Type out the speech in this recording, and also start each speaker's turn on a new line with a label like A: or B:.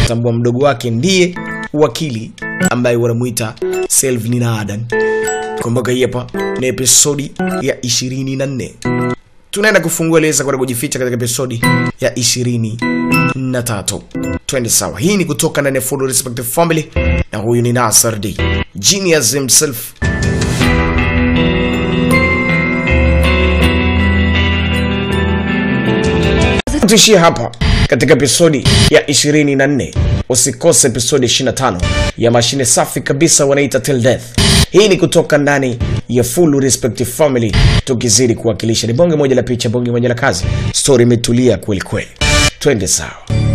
A: kutambua mdogo wake ndiye wakili ambaye wanamuita Selvin Adan. Kumbuka hii hapa ni episodi ya 24. Tunaenda kufungua leza kwenda kujificha katika episodi ya 23. Twende sawa. Hii ni kutoka ndani ya Full Respect Family na huyu ni Nasar D. Genius himself. tuishie hapa katika episodi ya 24 usikose episodi 25 ya mashine safi kabisa wanaita till death hii ni kutoka ndani ya full respect family tukizidi kuwakilisha ni bonge moja la picha bonge moja la kazi stori imetulia kweli kweli twende sawa